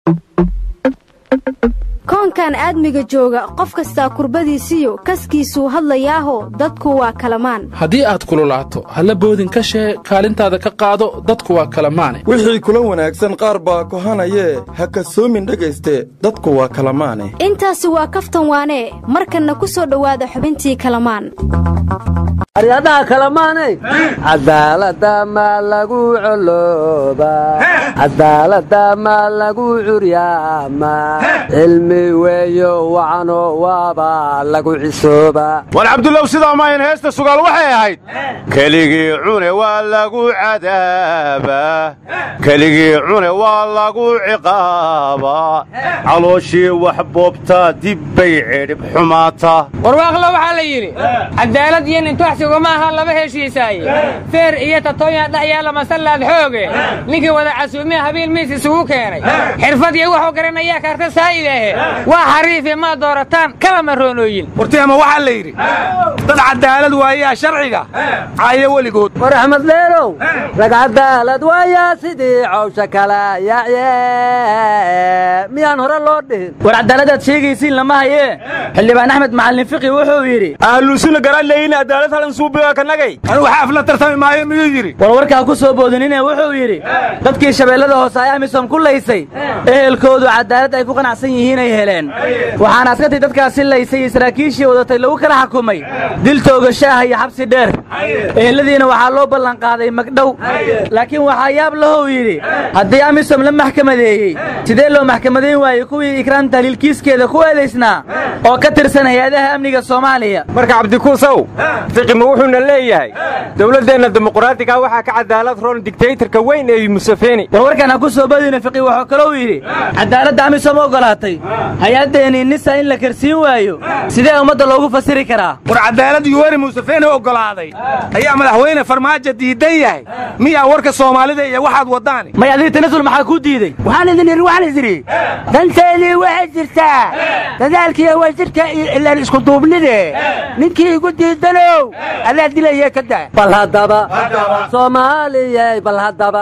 koonkan aadmiga jooga qof kastaa kurbadiisiyo kaskiisuu hadlayaaho dadku waa kalamaan haddii aad kululaato halla boodin ka shee kaalintaada ka qaado dadku waa kalamaane wixii kula wanaagsan qaar baa kohanayee ha kasoomin dhegayste dadku waa kalamaane intaasi waa kaftan waanee markanna ku soo dhowaada xubintii kalamaan aryadaha kalamaanay cadaalada ma lagu colooba cadaalada ma lagu curyaama cilmi weeyo wacano waaba lagu cisooba war cabdullow sidaa maayan heesta sugaal waxay ahayd keligii cune waa lagu cadaabaa keligii cune waa lagu ciqaabaa calooshii wax boobtaa dib bay cidhib xumaataa warwaaqlo waxaa la yidhi cadaalad iyo nintuxsigu ma aha laba heshiisaaye feer iyo tatooyaa dhex yaalla masallaad xooge ninkii wada casuumiya habiil miis isugu keenay xirfad iyo wuxuu garanayaa kaarta saa'idaahe waa xariifi maa doorataan kala maroonooyin wartihama waxaa la yidhi dad cadaalad waayaa sharciga caayo weligood war axmed leelow rag cadaalad waayaa sidii cawsha kala yacye miyaan hore loo dhihin war cadaaladaad sheegaysiin lama hayee xildhibaan axmed macallin fiqi wuxuu yidhi ahlusuna garaleyin cadaalad halan suubiga kanagay anu waxaaf la tartami maayo miyuu yidhi war warkaa ku soo boodinine wuxuu yidhi dadkii shabeellada hoose ay amisom ku laysay ehelkoodu cadaalad ay ku qanacsan yihiin ay heleen waxaana askartii dadkaasi laysay iyo saraakiishii wadatay lagu kala xukumay dil toogashaah iyo xabsi dheer eheladiina waxaa loo ballanqaaday magdhow laakiin waxaa yaab lahou yidhi haddii amisom la maxkamadeeyey sidee loo maxkamadayn waayey kuwii ikraan tahliilkiiskeeda ku eedaysnaa oo ka tirsan hay-adaha amniga soomaaliya marka cabdikuusow fiqima wuxuuna leeyahay dowladdeenna dimuqraadiga waxaa ka cadaalad roon digtaytarka weyn ee musafeni war warkaan ha ku soo badina fiqi wuxuu kalou yidhi cadaaladda amisom ogolaatay hay-addeennii nisa in la karsiin waayo sidee ummadda loogu fasiri karaa war cadaalad yuweri musafeni oggolaaday ayaa madaxweyne farmaajo diidan yahay miyaa warka soomaalida iyo waxaad waddaani may adii tanasul maxaa kuu diidey waxaan idin idhi waxaan idin idhi danteedii waxay jirtaa dadaalkiiyo wasiirka ilaan isku duubnide ninkii igu diidanow allaa dilaya ka daa bal haddaba soomaaliyey bal haddaba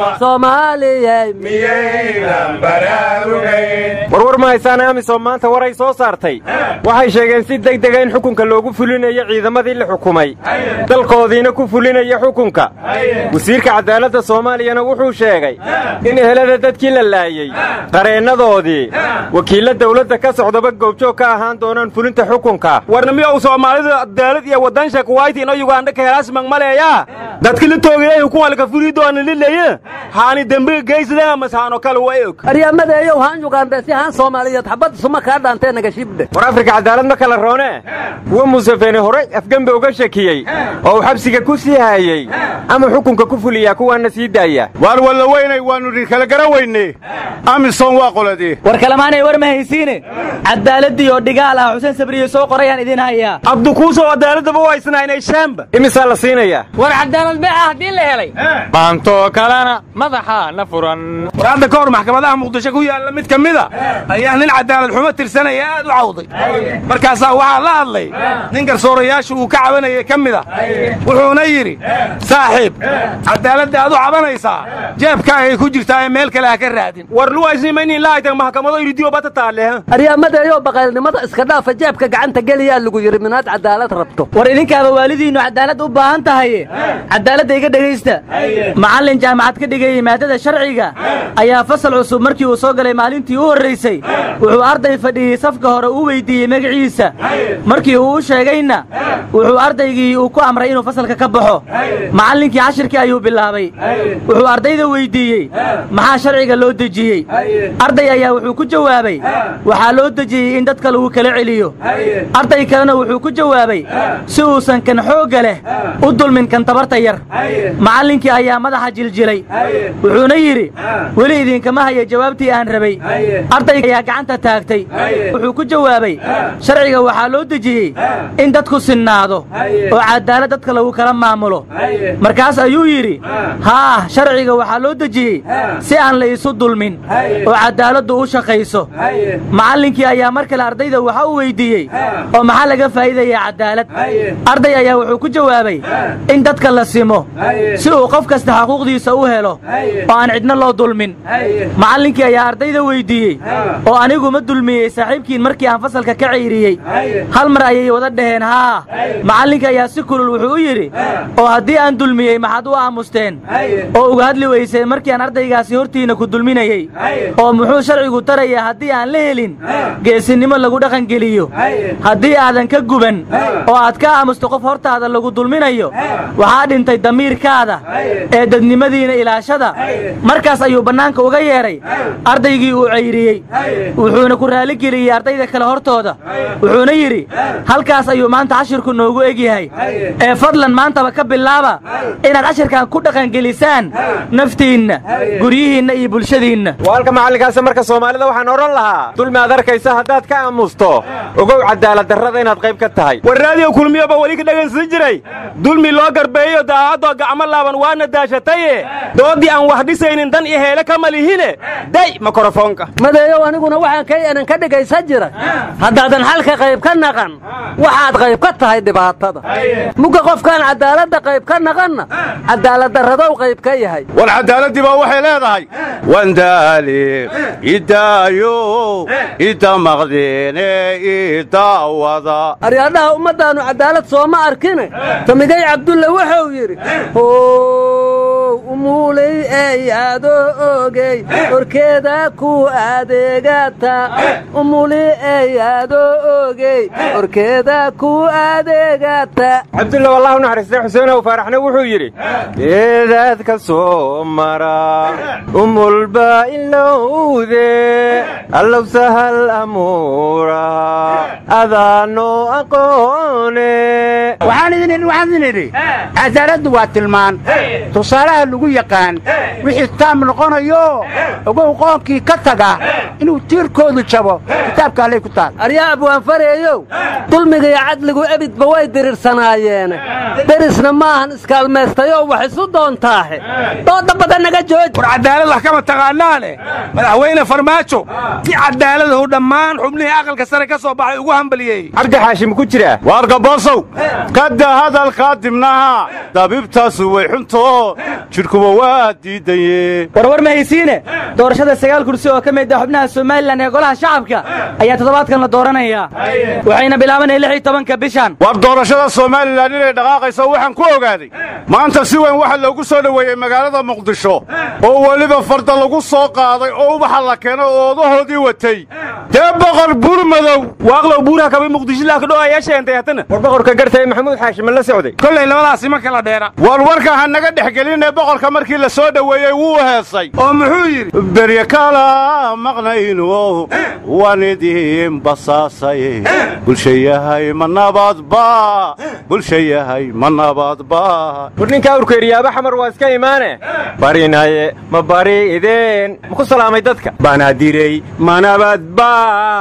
soomaaliyey miyaynan baraarugayn warwar ma haysaan amisom maanta waray soo saartay waxay sheegeen si degdega in xukunka loogu fulinayo ciidamadii la xukumay dalkoodiina ku fulinaya xukunka wasiirka cadaaladda soomaaliyana wuxuu sheegay in ehelada dadkii la laayey qareennadoodii wakiilla dawladda ka socdaba goobjoog ka ahaan doonaan fulinta xukunka warna miyow soomaalida cadaalad iyo waddansha kuwayti ino yugandha ka helaasmang maleeyaa dadki la toogayay hukumalka fuli doona lilaye haani dembiga geysadeen amasaano kale way og aryamadeeyow haan yugandhe si haan soomaaliyeed xabad suma kaa dhaantee nagashibdhe war afrika cadaalad ma kala roone kuwa musafeni horey afgembe uga shakiyey oo uu xabsiga ku sii haayey ama xukunka ku fuliyaa kuwaana sii daaya waar walla weynay waannu idin kala gara weyne amisom waa qoladii war kalamaanay war ma haysiine cadaaladii oo dhigaal ah xuseen sabriye soo qorayaan idin hayaa abdukuusow cadaaladaba waa isnaynay shaamba imisaa la siinayaa war cadaalad beeca haddii la helay maantoo kalena madaxa na furan war hadda ka hor maxkamadaha muqdisho ku yaalla mid ka mida ayaa nin cadaalad xumo tirsanaya aad u cawday markaasaa waxaa la hadlay nin garsoorayaasha uu ka cabanayay ka mid a wuxuuna yidhi saaxiib cadaaladda aad u cabanaysaa jeebkaagay ku jirtaa ee meel kale ha ka raadin war luwaysnimaynin laaytan maxkamado iridiyo bata taalle aryamadeeyow baqaylnimada iska dhaafa jeebka gacanta geliyaa lagu yidhi minaad cadaalad rabto war idinkaaba waalidiinnu cadaalad u baahan tahaye cadaaladda iga dhegaysta macallin jaamacad ka dhigayey maadada sharciga ayaa fasal cusub markii uu soo galay maalintii u horraysay wuxuu arday fadhiyey safka hore u weyddiiyey magaciisa markii uu u sheegayna wuxuu ardaygii uu ku amray inuu fasalka ka baxo macallinkii cashirkii ayuu bilaabay wuxuu ardayda weyddiiyey maxaa sharciga loo dejiyey arday ayaa wuxuu ku jawaabay waxaa loo dejiyey in dadka lagu kala celiyo arday kalena wuxuu ku jawaabay si uusan kan xoogga leh u dulmin kan tabarta yar macallinkii ayaa madaxa jiljilay wuxuuna yidhi weli idinkama haya jawaabtii aan rabay ardayga ayaa gacanta taagtay wuxuu ku jawaabay sharciga waxaa loo dejiyey in dadku sinnaado oo cadaalad dadka lagu kala maamulo markaas ayuu yidhi haa sharciga waxaa loo dejiyey si aan la isu dulmin oo cadaaladdu u shaqayso macallinkii ayaa mar kale ardayda waxa uu weyddiiyey oo maxaa laga faa'iidayaa cadaalad arday ayaa wuxuu ku jawaabay in dadka la simo si uu qof kasta xaquuqdiisa u helo oo aan cidna loo dulmin macallinkii ayaa ardayda weyddiiyey oo anigu ma dulmiyey saaxiibkiin markii aan fasalka ka cayriyey hal mar ayay wada dhaheen haa macallinka ayaa si kulul wuxuu u yidhi oo haddii aan dulmiyey maxaad u aamusteen oo uga hadli weyseen markii aan ardaygaasi hortiinna ku dulminayey oo muxuu sharcigu tarayaa haddii aan la helin geesinimo lagu dhaqangeliyo haddii aadan ka guban oo aad ka aamusto qof hortaada lagu dulminayo waxaa dhintay damiirkaada ee dadnimadiina ilaashada markaas ayuu bannaanka uga yeedhay ardaygii uu cayriyey wuxuuna ku raaligeliyey ardayda kale hortooda wuxuuna yidhi halkaas ayuu maanta cashirku noogu egyahay ee fadlan maantaba ka bilaaba inaad cashirkan ku dhaqangelisaan naftiinna guryihiinna iyo bulshadiinna waalka macallinkaasi marka soomaalida waxaan odhan lahaa dulmi aad arkaysa haddaad ka aamusto ogow cadaaladdarrada inaad qayb ka tahay war raadiyo kulmiyoba weli ka dhegaysan jiray dulmi loo garbeeyo daacadoo gacmo laaban waana daashataye doodii aan wax dhisaynin dan iyo heele kama lihine day mikrofoonka madeeyow aniguna waxaan kaynan ka dhegaysan jiray haddaadan xalka qayb ka naqan waxaad qayb ka tahay dhibaatada mugga qofkaan cadaaladda qayb ka naqanna cadaaladdarradow qayb ka yahay war cadaaladii baa waxay leedahay wandaali idaayo ida maqdeene idaawada aryaadhaha ummaddaannu cadaalad sooma arkine samigay cabdulle wuxuu yidhi umuuley eeyaadoo ogey horkeeda ku adeegata umuli eeyaadoo ogey horkeeda ku adeegata cabdulla wallah u naxariistay xuseenow faaraxna wuxuu yidhi geedaad ka soo mara umulba ilowde allow sahal amuura adaano aqoone waxaan idin waxaan idin idhi cadaaladdu waa tilmaan tusaalaha lagu yaqaan wixii taam noqonayo ogow qoonkii ka taga inuu tiirkoodu jabo kitaabka allay ku taal aryaa abwaanfareeyow dulmiga iyo cadligu ebidba way diriirsanaayeen derisna maahan iskaalmaystayoo wax isu doontaahe dooda badan naga jooj war cadaalad wax kama taqaanaane madaxweyne farmaajo si cadaaladahu dhammaan xubnihii aqalka sare ka soo baxay ugu hambaliyey cabdi xaashim ku jira waarka boosow kadda hadalkaa dibnaha dabiibtaasu way xunto jidhkuba waa diidaye warwar ma haysiine doorashada sagaal kursi oo ka mid ah xubnaha somalilan ee golaha shacabka ayaa toddobaadkan la dooranayaa waxayna bilaabanaya lix iyo tobanka bishan war doorashada somalilan inay dhaqaaqayso waxaan ku ogaaday maanta si weyn waxaa loogu soo dhoweeyey magaalada muqdisho oo weliba farda lagu soo qaaday oo ubaxa la keeno oo odahoodii watay dee boqor buurmadow waaqlow buuraha kabay muqdishilaha kadho ayaa sheentay hatana war boqorka gartay maxamuud xaashim la socday kollay labadaasi ma kala dheera war warka ha naga dhex gelinee boqorka markii la soo dhoweeyey wuu heesay oo muxuu yidhi berye kala maqnayno waan idiin basaasay bulsha yahay ma nabadba bulsha yahay ma nabadba war ninkaa urkeeriyaaba xamar waa iska imaane barinaye ma bari ideen ma ku salaamay dadka banaadirey manabadba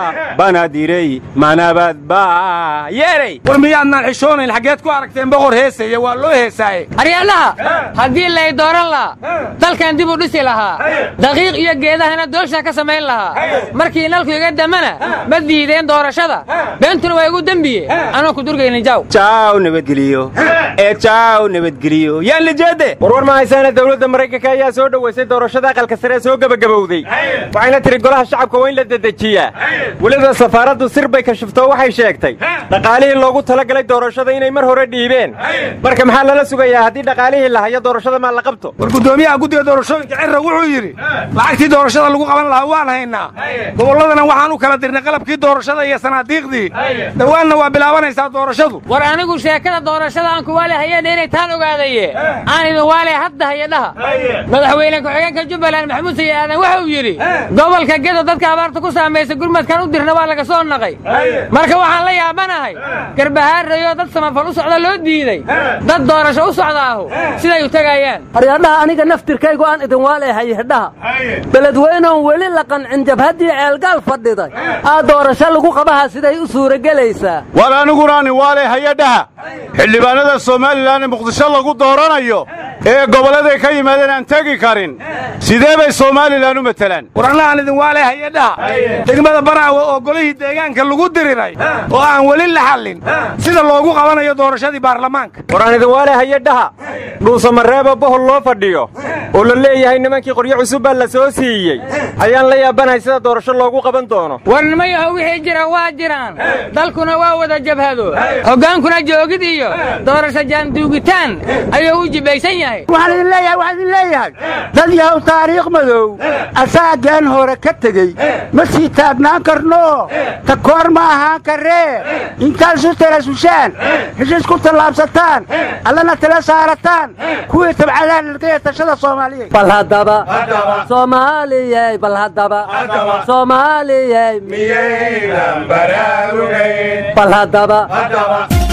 banaadirey manabadba yeeray war miyaadnaan xishoonayn xaggeed ku aragteen boqor heesaya waa loo heesaaye aryaalaha haddii lay dooran lahaa dalkan dib u dhisi lahaa daqiiq iyo geedahana doosha ka samayn lahaa markii nalku iga damana ma diideen doorashada beentuna waa igu dembiye anoo ku durgaynin jaw jaaw nabadgeliyo ee jaaw nabadgeliyo yaan lijeede warwar ma haysaana dowladda maraykanka ayaa soo dhowaysay doorashada aqalka sare ee soo gebagabowday waxayna tiri golaha shacabka waa in la dedejiyaa weliba safaaraddu sir bay kashifto waxay sheegtay dhaqaalihii loogu talagalay doorashada inay mar hore dhiibeen marka maxaa lala sugayaa haddii dhaqaalihii la hayo doorashada maa la qabto war guddoomiyaha guddiga doorashooyinka cirra wuxuu yidhi lacagtii doorashada lagu qaban lahaa waan haynaa gobolladana waxaan u kala dirnay qalabkii doorashada iyo sanaadiiqdii dhowaanna waa bilaabanaysaa doorashadu war anigu sheekada doorashada aan kuwaale hayeen inay taan ogaadaye aan idin waale hadda haya dhaha madaxweyne ku-xigeenka jubbaland maxamuud sayi aadan wuxuu yidhi gobolka geda hay-ado dadka abaarta ku saamaysa gurmadkan u dirna waa laga soo naqay marka waxaan la yaabanahay garbahaarayoo dad samafal u socda loo diiday dad doorasho u socdaahu siday u tegayaan haryadhaha aniga naftirkaygu aan idin waaleehay hedhaha beledweynoon weli la qancin jabhaddii ceelgaal fadhiday aa doorasho lagu qabaha siday u suuragelaysaa war anigunaani waale hay-adhaha xildhibaanada somalilan ee muqdisho lagu dooranayo ee gobolladay ka yimaadeen aan tegi karin sidee bay somalilan u matelaan waranahan idin waale hay-adhaha degmada banaawe oo golihii deegaanka lagu diriray oo aan weli la xallin sida loogu qabanayo doorashadii baarlamaanka waraan idin waale hay-adhaha dhuusamareeba bohol loo fadhiyo oo la leeyahay nimankii qoryo cusub baa la soo siiyey ayaan la yaabanahay sida doorasho loogu qaban doono war nimayaho wixii jira waa jiraan dalkuna waa wada jabhado hoggaankuna joogid iyo doorasho jaanduugitaan ayuu u jibaysan yahay waxaan idin leeyahay waxaan idin leeyahay dad yahow taariikh madow asaagaan hore ka tegey ma sii taagnaan karno ta koor ma ahaan karree intaad isu talasushaan heshiis ku tallaabsataan allana tala saarataan kuwii tabcadaan ilkaya tashada soomaaliyeed bal haddaba soomaaliyey bal haddaba soomaaliyey miyaynan baraarugayn bal haddaba